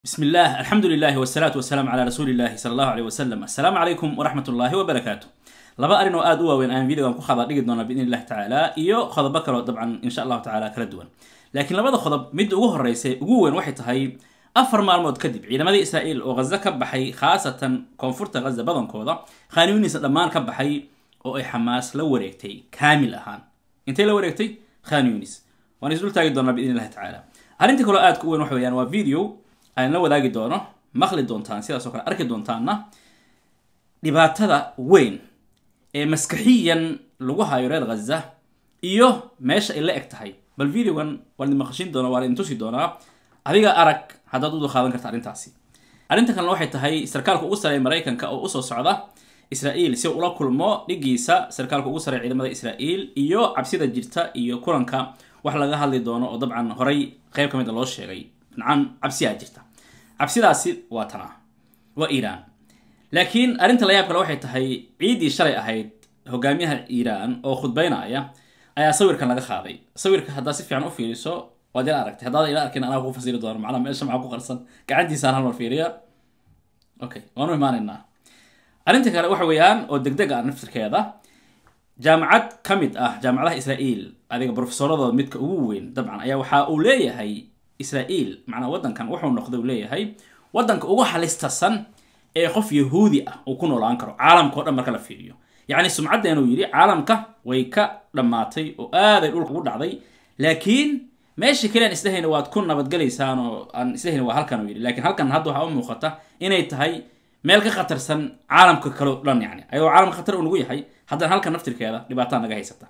بسم الله الحمد لله والصلاة والسلام على رسول الله صلى الله عليه وسلم السلام عليكم ورحمة الله وبركاته laba arrin oo aada u waaweyn aan videogan ku khada dhigi doona biidn illahi tacaala iyo qodobo kaleo dabcan insha allahu tacaala kala duwan laakiin labada qodob midda ugu horeysa ugu weyn waxay tahay afar maalmood kadib ciidamadii israa'iil oo ghaza ka baxay khaasatan koonfurta ghaza badankooda khaniuniisa dhammaan ka baxay oo ay xamaas la wareegtay kaamil ahaan intay la wareegtay khaniunis waan isdul taagi doonaa biidn illahi tacaala arrinta kaloo aadka u weyn waxa weeyaan waa video aan la wadaagi doono maqli doontaan sidaas oo kale arki doontaanna dhibaatada weyn ee maskaxiyan lagu hayo reer ghaza iyo meesha ay la eg tahay bal videogan waan idin maqashin doona waan idin tusi doonaa adiga arag haddaad u dulqaadan karta arrintaasi arrinta kalena waxay tahay sarkaalka ugu sareeya maraykanka oo usoo socda israa'iil si ula kulmo dhigiisa sarkaalka ugu sareeya ciidamada israa'iil iyo cabsida jirta iyo kulanka wax laga hadli doono oo dabcan horay qeyb ka mid a loo sheegay nacam cabsiyaa jirta cabsidaasi waa tana waa iiraan laakiin arrinta la yaab kale waxay tahay ciiddii shalay ahayd hogaamiyaha iiraan oo khudbaynaya ayaa sawirkan laga qaaday sawirka haddaad si fiican u fiiriso waad ila aragtay haddaad ila arkin anaa kuu fasiri doono macnaha meesha maxaa ku qarsan gacantiisaan halmar fiiriya okay waanu imaanaynaa arrinta kale waxa weeyaan oo degdeg ah naftirkeeda jaamacad ka mid ah jaamacadaha israa'iil adiga profesoradooda midka ugu weyn dabcan ayaa waxa uu leeyahay israa'iil macnaa waddankan wuxuu noqday uu leeyahay waddanka ugu halistasan ee qof yahuudi ah uu ku noolaan karo caalamka o dhan marka la fiiriyo yacni sumcaddeenuu yidhi caalamka way ka dhammaatay oo aaday dhulka ugu dhacday laakiin meesha kale aan islahayna waad ku nabadgelaysaan oo aan islahayna waa halkan uu yidhi lakiin halkan hadda waxaa u muuqata inay tahay meel ka khatarsan caalamka kale o dhan yani ayagoo caalamka khatar uu nagu yahay haddana halkan naftirkeeda dhibaataa naga haysata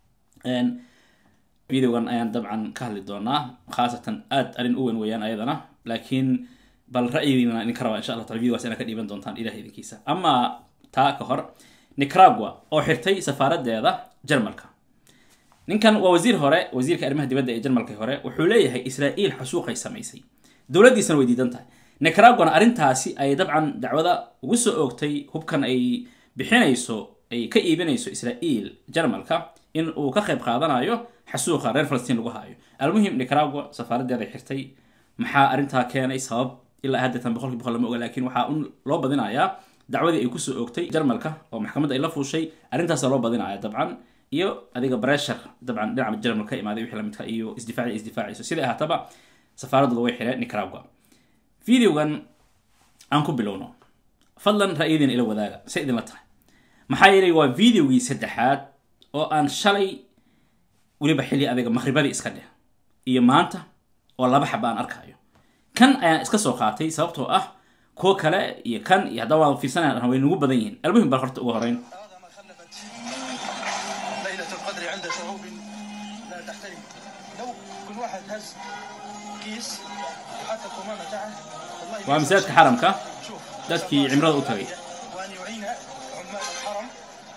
videogan ayaan dabcan ka hadli doonaa khaasatan aad arrin u weyn weeyaan ayadana laakiin bal ra'yigiina idinka rabaa insha allah taala videogaas inaad ka dhiiban doontaan ilaah idinkiisa ama taa ka hor nicaragua oo xirtay safaaradeeda jarmalka ninkan waa wasiir hore wasiirka arrimaha dibadda ee jarmalka hore wuxuu leeyahay israa'iil xasuuqay samaysay dowladdiisana way diidan tahay nicaraguana arrintaasi ay dabcan dacwada ugu soo oogtay hubkan ay bixinayso ay ka iibinayso israa'iil jarmalka in uu ka qayb qaadanayo xasuuqa reer falastiin lagu haayo almuhim nicaragua safaaradeeda ay xirtay maxaa arrintaa keenay sabab ilaa haddeetan boqolkii boqol lama oga laakiin waxaa un loo badinayaa dacwadii ay kusoo oogtay jarmalka oo maxkamadda ay la fuushay arrintaasa loo badinaya dabcan iyo adiga breshar dabcan dhinaca jarmal ka imaaday wixii lamidka iyo isdifaaci isdifaacayso siday ahaataba safaaradooda way xireen nicaragua videogan aan ku bilowno fadlan ra'yadiina ila wadaaga say idinla tahay maxaa yeelay waa videogii saddexaad oo aan shalay weliba xilli adiga maqhribadii iska dheh iyo maanta oo laba xaba aan arkaayo kan ayaan iska soo qaatay sababtoo ah kuwo kale iyo kan iyo haddaba waan fiirsanaya way nagu badan yihiin almuhim bal horta ugu horeyn هذا ما خلفت ليلة القدر عند شعوب لا تحترم لو كل واحد هز كيس وحتى القمامة تحت والله waa masaajidka xaramka شوف dadkii cimrada u tagay وأن يعين عمال الحرم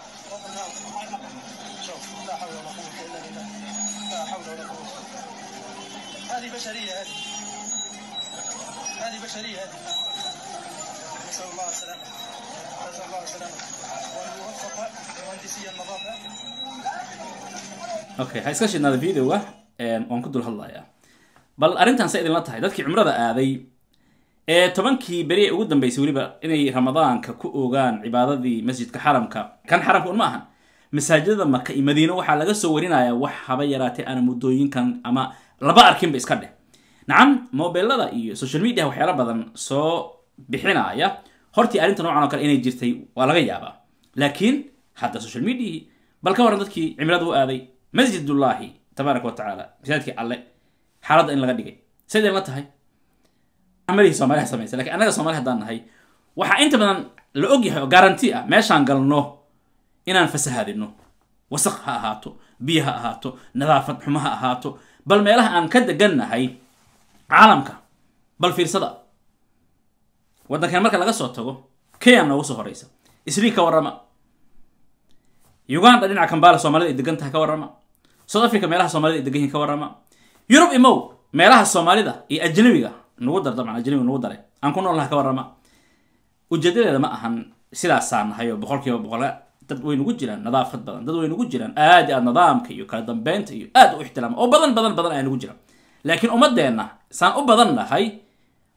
شوف لا حول ولا قوة إلا بالله لا حول ولا قوة هذه بشرية هذه هذه بشرية هذه نسأل الله السلامة نسأل الله السلامة وأن يوفق مهندسي النظافة okay ha iska shidnaada videoga waan ku dul hadlayaa bal arrintan say idinla tahay dadkii cumrada aaday ee tobankii beri ee ugu dambeysay weliba inay ramadaanka ku ogaan cibaadadii masjidka xaramka kan xaramka un ma ahan masaajidada maka iyo madiino waxaa laga soo warinayaa wax haba yaraatee aana muddooyinkan ama laba arkinba iska dheh nacam mobilada iyo social media waxyaala badan soo bixinaya hortii arrinta noocan oo kale inay jirtay waa laga yaabaa laakiin hadda social media bal ka waran dadkii cimrada u aaday masjidullaahi tabaaraka wa tacaala masaajidkii alle xaaladda in laga dhigay siday la tahay amalihii soomaaliha samaysa lakin annaga soomaali haddaan nahay waxaa inta badan la og yahay oo garanti ah meeshaan galno inaan fasahadino wasaq ha ahaato biyo ha ahaato nadaafad xumo ha ahaato bal meelaha aan ka degannahay caalamka bal fiirsada waddankan marka laga soo tago kenya noogu soo horeysa isrii ka warrama uganda dhinaca kambala soomaalida ay degan tahay ka warrama south africa meelaha soomaalida ay degan yihin ka warrama yurub imow meelaha soomaalida iyo ajnabiga nagu dar dabcan ajnabiga nagu dare aan ku noolnaha ka warrama ujeedadeeda ma ahan sidaasaan nahay oo boqol kiiba boqol dad way nagu jiraan nadaafad badan dad way nagu jiraan aad i aad nidaamka iyo kala dambeynta iyo aad u ixtiraama oo badan badan badan ayaa nagu jiraan laakiin ummadeenna saan u badan nahay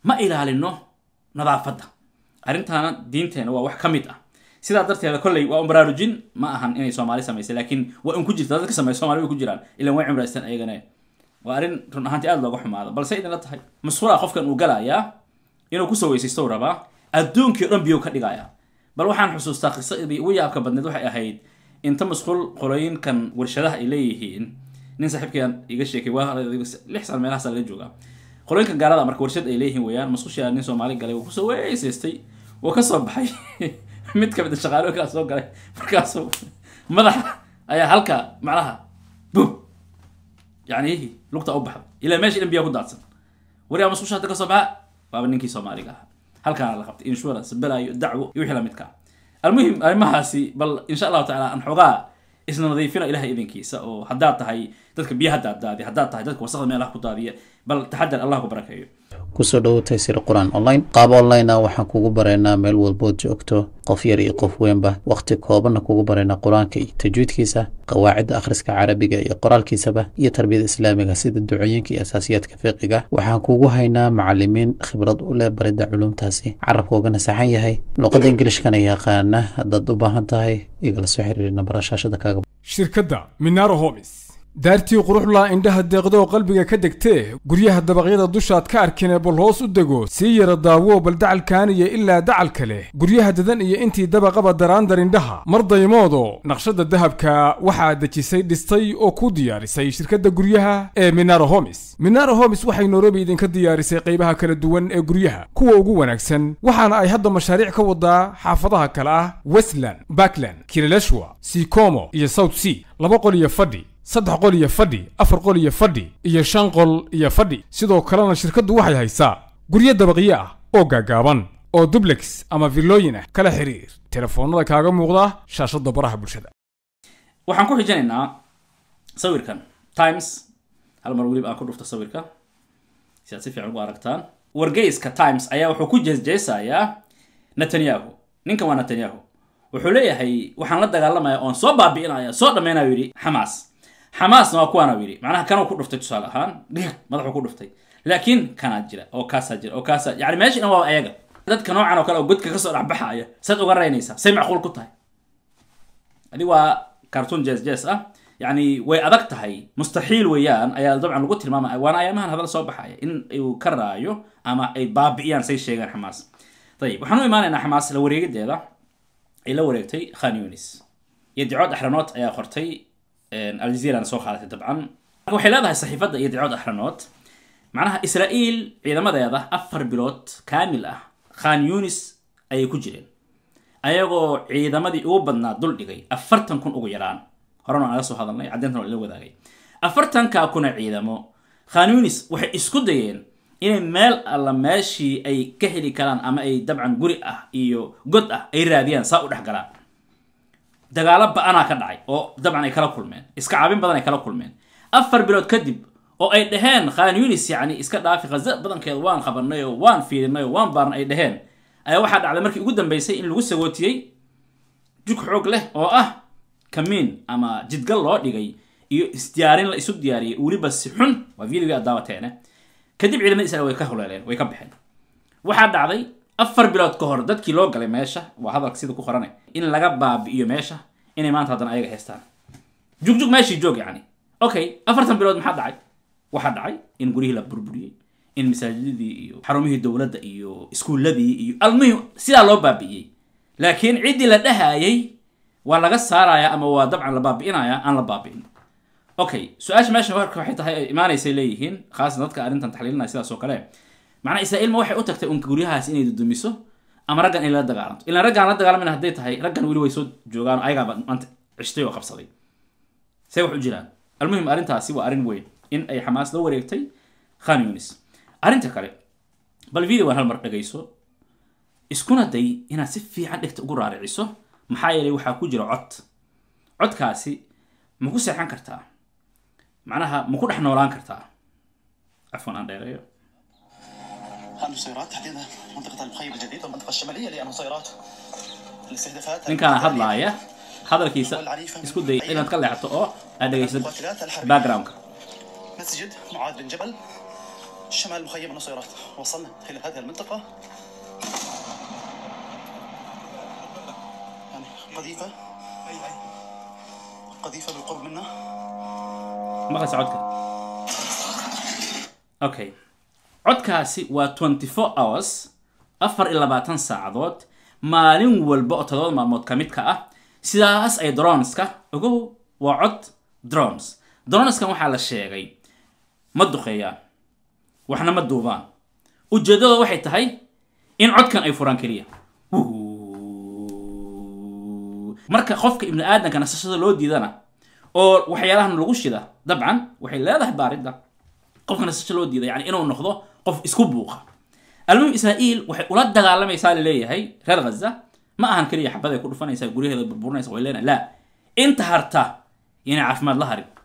ma ilaalino nadaafadda arrintaana diinteena waa wax ka mid ah sidaa darteeda kolley waa un baraarujin ma ahan inay soomaali samaysay laakiin waa un ku jirta dadka sameeya soomali way ku jiraan ilan way cimraystaan ayagana waa arrin run ahaantii aada looga xumaado balse idinla tahay masquulaa qofkan uu galayaa inuu kusoo weysaysto rabaa adduunkii o dhan biyo ka dhigayaa bal waxaan xusuustaa qisadii ugu yaabka badneed waxay ahayd inta masquul qolooyinkan warshadaha ay leeyihiin nin saaxiibkayaan iga sheekay waa lix sano meelahaasa laga joogaa qolooyinkan gaalada marka warshad ay leeyihiin weeyaan masquushaa nin soomaali galay wuu kusoo weysaystay wuu kasoo baxay mid kamid a shaqaalooyinkaa soo galay markaasuu madaxa ayaa halka macnaha bum yani lugta u baxda ilaa meesha dhan biyaa ku daadsan wariyaa masquusha hadda kasoo baxa waaba ninkii soomaaliga ahaa halkaana la qabtay insurance balaayo dacwo iyo wixii lamidka almuhim arrimahaasi bal insha allahu tacaala aan xoogaa isna nadiifina ilahay idinkiisa oo haddaad tahay dadka biyaha daaddaadiya haddaad tahay dadka wasaqda meelaha ku daadiya bal taxadar allah ku barakeeyo kusoo dhowotay sir qur-aan online qaab online ah waxaan kugu baraynaa meel walbood joogto qof yar iyo qof weynba wakhti koobanna kugu baraynaa qur-aanka iyo tajwiidkiisa qawaacidda akhriska carabiga iyo qoraalkiisaba iyo tarbiyada islaamiga sida ducooyinka iyo asaasiyaadka fiqiga waxaan kugu haynaa macalimiin khibrad u leh baridda culumtaasi carabka ugana saxan yahay luqadda ingilishkana yaqaana haddaad u baahan tahay igala soo xiriiri nambara shaashada kaaga shirkadda minaro homis daartii quruxlaa indhaha deeqdoo qalbiga ka degtee guryaha dabaqyada dushaad ka arkine bal hoos u dego sii yara daawo bal dacalkaaniya ilaa dacalka leh guryaha dadan iyo intii dabaqaba daraandar indhaha mar daymoodo naqshadda dahabka waxaa dejisay dhistay oo ku diyaarisay shirkadda guryaha ee minaro homis minaro homis waxay nairobi idinka diyaarisay qaybaha kala duwan ee guryaha kuwa ugu wanaagsan waxaana ay hadda mashaariic ka wadaa xaafadaha kale ah westland backland kilaleshwa sikomo iyo south sea laba qol iyo fadhi saddex qol iyo fadhi afar qol iyo fadhi iyo shan qol iyo fadhi sidoo kalena shirkaddu waxay haysaa guryo dabaqyo ah oo gaagaaban oo dublex ama villooyin ah kala xiriir telefoonnada kaaga muuqda shaashadda baraha bulshada waxaan ku xijinaynaa sawirkan times hal mar weliba aan ku dhufto sawirka si aad si fiican ugu aragtaan wargeyska times ayaa wuxuu ku jeesjeesayaa netanyahu ninkan waa netanyahu wuxuu leeyahay waxaan la dagaalamaya oon soo baabi'inaya soo dhammaynayo yidhi xamaas xamaasna waa kuwaana yidhi macnaha kanuu ku dhuftay tusaale ahaan dhig madaxuu ku dhuftay laakiin kanaa jira oo kaasaa jira oo kaasaa yani meesha dhan waa ayaga dadka noocan oo kale oo godka kasoo dhexbaxaya saad uga raynaysaa say macquul ku tahay adi waa cartoon jes jes ah yani way adag tahay mustaxiil weeyaan ayaa dabcan lagu tilmaamaya waana ayaamahan hadal soo baxaya in uu ka raayo ama ay baabi'iyaan say sheegaan xamaas ayib waxaan u imaanaynaa xamaas la wareegideeda ay la wareegtay khan yunis iyo dicood axranood ayaa qortay aljazeerana soo qaadatay dabcan marka waxay leedahay saxiifadda iyo dicood axranood macnaha israa'iil ciidamadeeda afar bilood kaamil ah khan yunis ayay ku jireen ayagoo ciidamadii ugu badnaa dul dhigay afartan kun ugu yaraan horena naga soo hadalnay caddeyntan waa ila wadaagay afartankaa kuna ciidamo khan yunis waxay isku dayeen inay meel alla meeshii ay ka heli karaan ama ay dabcan guri ah iyo god ah ay raadiyaan saa u dhex galaan dagaalo ba-anaa ka dhacay oo dabcan ay kala kulmeen iska caabin badan ay kala kulmeen afar bilood kadib oo ay dhaheen khan yunis yacni iska dhaafi khaza badankeeda waan qabanay oo waan fiirinay oo waan baarnay ay dhaheen ayaa waxaa dhacday markii ugu dambeysay in lagu sagootiyey jug xoog leh oo ah kamiin ama jidgal loo dhigay iyo isdiyaarin la isu diyaariyay weliba si xun waa videogii aad daawateene kadib ciidamada israel way ka huleeleen way ka baxeen waxaa dhacday afar bilood ka hor dadkii loo galay meesha waa hadalka sida ku qorane in laga baabi'iyo meesha inay maanta haddana ayaga haystaan jugjug meeshii joog yacni okay afartan bilood maxaa dhacay waxaa dhacay in guryihii la burburiyey in masaajidadii iyo xarumihii dowladda iyo iskuulladii iyo almuhim sidaa loo baabi'iyey laakiin ciddii la dhahayay waa laga saaraya ama waa dabcan la baabi'inaya aan la baabi'in okay su-aasha meesha warka waxay tahay ay imaanaysay leeyihiin khaasan dadka arrintan taxliilinaya sidaas oo kale macnaa israa'iil ma waxay u tagtay unka guryahaas inay dudumiso ama raggan inay la dagaalanto ilaan raggaan la dagaalamayna hadday tahay raggan weli way soo joogaan oo ayagaaba maanta cishtay oo qabsaday see wax u jiraan almuhim arrintaasi waa arrin weyn in ay xamaas la wareegtay khan yunis arrinta kale bal video waan hal mar dhegayso iskuna day inaad si fiican dhegta ugu raariciso maxaa yeelay waxaa ku jira cod codkaasi ma ku seexan kartaa macnaha ma ku dhex noolaan kartaa cafwan aan dheereeyo النصيرات تحديدا منطقة المخيم الجديد والمنطقة الشمالية للنصيرات الاستهدافات ninkaana hadlaaya hadalkiisa isku day inaad ka leexato oo aad dhegaysid backgroundka مسجد معاذ بن جبل شمال مخيم النصيرات وصلنا إلى هذه المنطقة يعني قذيفة قذيفة بالقرب منا maqlaysa codka okay codkaasi waa 24 hours afar iyo labaatan saacadood maalin walba oo todoba maalmood ka mid ka ah sidaas ay droneska ogow waa cod drones droneskan waxaa la sheegay ma duqeeyaan waxna ma duubaan ujeeddada waxay tahay in codkan ay furaan keliya marka qofka ibni aadamka nasashada loo diidana oo waxyaalahan lagu shida dabcan waxay leedahay baaridda qofka nasasho loo diida yani inuu noqdo qof isku buuqa almuhim israa'iil waxay ula dagaalamaysaa laleeyahay reer ghaza ma ahan keliya xabaday ku dhufanaysaa guryaheeda burburinaysa way leenahay la inta harta inay caafimaad la harin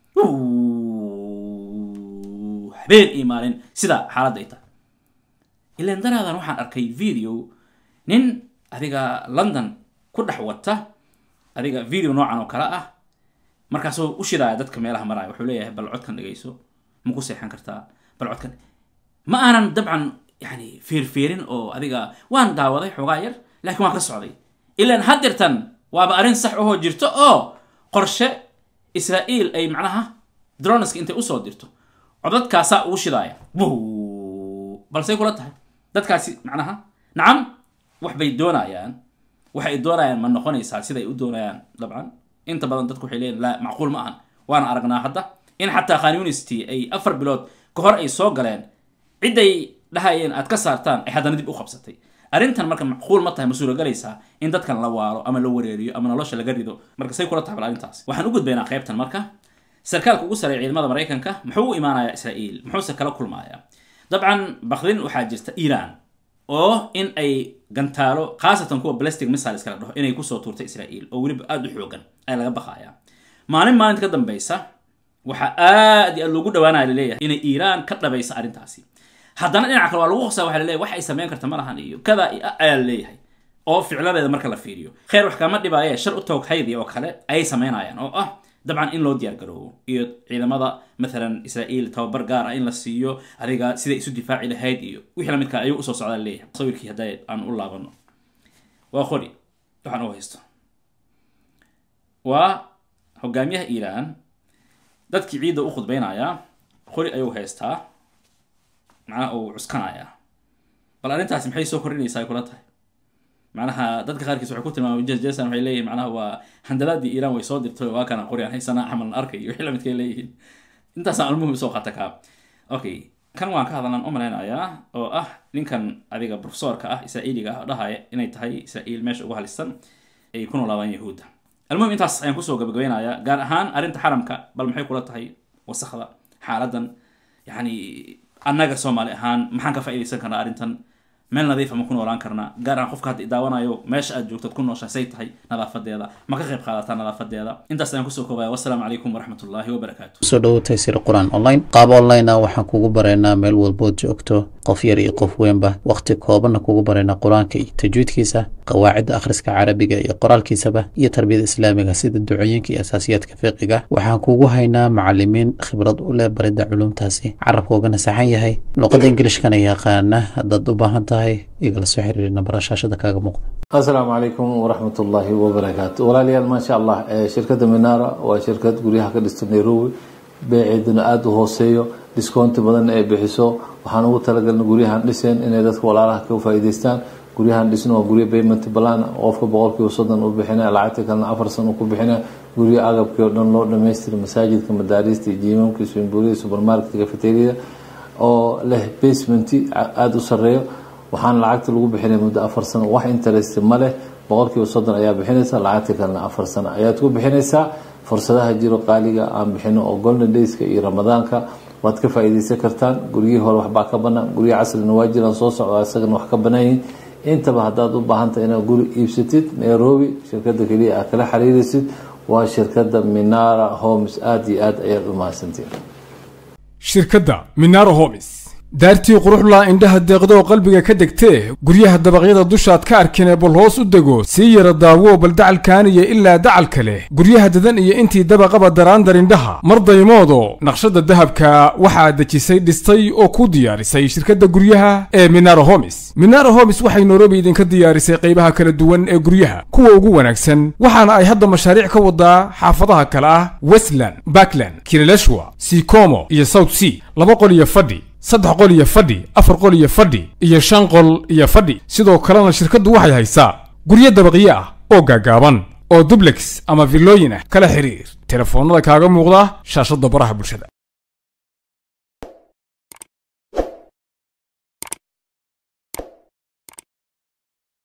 habeen iyo maalin sida xaaladda ay tahay ilaan daraadan waxaan arkay video nin adiga london ku dhex wata adiga video noocan oo kale ah markaasuu u shidaaya dadka meelaha maraya wuxuu leeyahay bal codkan dhegayso ma ku seexan kartaa bal codkan ma aanan dabcan yani fiirfiirin oo adiga waan daawaday xoogaa yar laakiin waan ka socday ilaan haddeertan waaba arrin sax ahoo jirto oo qorshe israa'iil ay macnaha droneska intay usoo dirto codadkaasaa ugu shidaaya balsey kula tahay dadkaasi macnaha nacam wax bay doonayaan waxay doonayaan ma noqonaysaa siday u doonayaan dabcan inta badan dadku waxay leeyihin la macquul ma ahan waana aragnaa hadda in xataa khan university ay afar bilood ka hor ay soo galeen ciday dhahayeen aad ka saartaan ay haddana dib u qabsatay arrintan marka macquul ma tahay ma suuragalaysaa in dadkan la waaro ama la wareeriyo ama nolosha laga rido marka say kula tahay bal arrintaas waxaan u gudbaynaa qaybtan marka sarkaalka ugu sareeya ciidamada maraykanka muxuu u imaanayaa israa'iil muxuuse kala kulmayaa dabcan bakdin waxaa jirta iiraan oo in ay gantaalo khaasatan kuwa balestic missiles kala dhaho inay kusoo tuurtay israa'iil oo weliba aada u xoogan ayaa laga baqayaa maalin maalinta ka dambeysa waxaa aad iyo aad loogu dhawaanaya laleeyahay inay iiraan ka dhabaysa arrintaasi haddana dhinaca kale waa lagu qosaa waxa laleeyahay wax ay samayn karta ma lahan iyo kada iyo ayaa laleeyahay oo ficladeeda marka la fiiriyo kheyr wax kama dhibaaye shar u toog haydi oo kale ayay samaynayaan oo ah dabcan in loo diyaar garoobo iyo ciidamada maalan israa'iil tababar gaar ah in la siiyo adiga siday isu difaaci lahayd iyo wixii lamidka ayuu usoo socdaa leeyahay sawirkii hadday aan u laabano waa qori waxaan u haysto waa hogaamiyaha iiraan dadkii ciidda u khudbaynayaa qori ayuu haystaa macnaha uu cuskanayaa bal arrintaasi maxay soo kordhinaysaa ay kula tahay macnaha dadka qaarkiis waxay ku tilmaamay jesan waxay leeyihin macnaha waa handalaadii iiraan way soo dirtay waa kana qori aan haysanaa camal arkay iyo wixii lamidkay leeyihiin intaasaan almuhim soo qaata kaa okay kan waan ka hadalnaan u malaynayaa oo ah ninkan adiga profesorka ah israa'iiliga ah oo dhahaya inay tahay israa'iil meesha ugu halisan ay ku noolaadaan yahuudda almuhim intaas ayaan kusoo gabagabeynayaa gaar ahaan arrinta xaramka bal maxay kula tahay wasakda xaaladan yani annaga soomaali ahaan maxaan ka faa'iidaysan karnaa arrintan meel nadiifa ma ku noolaan karnaa gaar ahaan qofka hadda daawanayo meesha aad joogtad ku nooshaa say tahay nadaafadeeda ma ka qayb qaadataa nadaafadeeda intaas ayaan kusoo koobaya wassalaamu calaykum waraxmatullaahi wabarakaatu soo dhowo taysir qur-aan online qaab online ah waxaan kugu baraynaa meel walbood joogto qof yar iyo qof weynba wakhti koobanna kugu baraynaa qur-aanka iyo tajwiidkiisa qawaacidda akhriska carabiga iyo qoraalkiisaba iyo tarbiyada islaamiga sida ducooyinka iyo asaasiyaadka fiqiga waxaan kugu haynaa macalimiin khibrad u leh baridda culumtaasi carabkoogana saxan yahay luqadda ingilishkana yaqaana haddaad u baahan tahay igala soo xiriiri nambara shaashada kaaga muuqda asalaamu calaykum waraxmat ullaahi wabarakaatu walaalayaal maasha allah shirkadda minara waa shirkad guryaha ka dhista nairobi beeceeduna aada u hooseeyo discounti badanna ay bixiso waxaan ugu talagalna guryahan dhiseen inay dadka walaalaha ka faa'iidaystaan guryahan dhisno waa guryo payment plan qofka boqolkiiba soddon u bixina lacagta kalena afar san ku bixina guryo agabkii oo dhan loo dhamaystira masaajidka madaariista iyo jiimamka swimbuuriyada supermarketka cafeteriada oo leh basement aada u sareeyo waxaana lacagta lagu bixinaya muddo afar sano wax interest ma leh boqolkiiba soddon ayaa bixinaysa lacagta kalena afar sano ayaad ku bixinaysaa fursadaha jiro qaaliga aan bixino oo golden dayska iyo ramadaanka waad ka faa'iidaysan kartaan guryihii hore waxbaa ka banaan guryo casrina waa jiraan soo socda isagana wax ka banaayihin intaba haddaad u baahantahay inaad guri iibsatid nairobi shirkadda keliya aad kala xiriiraysid waa shirkadda minara homes aada iyo aad ayaad u mahadsantiin shirkadda minaro homis daartii quruxlaa indhaha deeqdoo qalbiga ka degtee guryaha dabaqyada dushaad ka arkine bal hoos u dego sii yara daawo bal dacalkaaniya ilaa dacalka leh guryaha dadan iyo intii dabaqaba daraandar indhaha mar daymoodo naqshada dahabka waxaa dejisay dhistay oo ku diyaarisay shirkadda guryaha ee minaro homis minaro homis waxay nairobi idinka diyaarisay qaybaha kala duwan ee guryaha kuwa ugu wanaagsan waxaana ay hadda mashaariic ka wadaa xaafadaha kale ah westland backland kileleshwa sikomo iyo south sea laba qol iyo fadhi saddex qol iyo fadhi afar qol iyo fadhi iyo shan qol iyo fadhi sidoo kalena shirkaddu waxay haysaa guryo dabaqyo ah oo gaagaaban oo dublex ama villooyin ah kala xiriir telefoonnada kaaga muuqda shaashadda baraha bulshada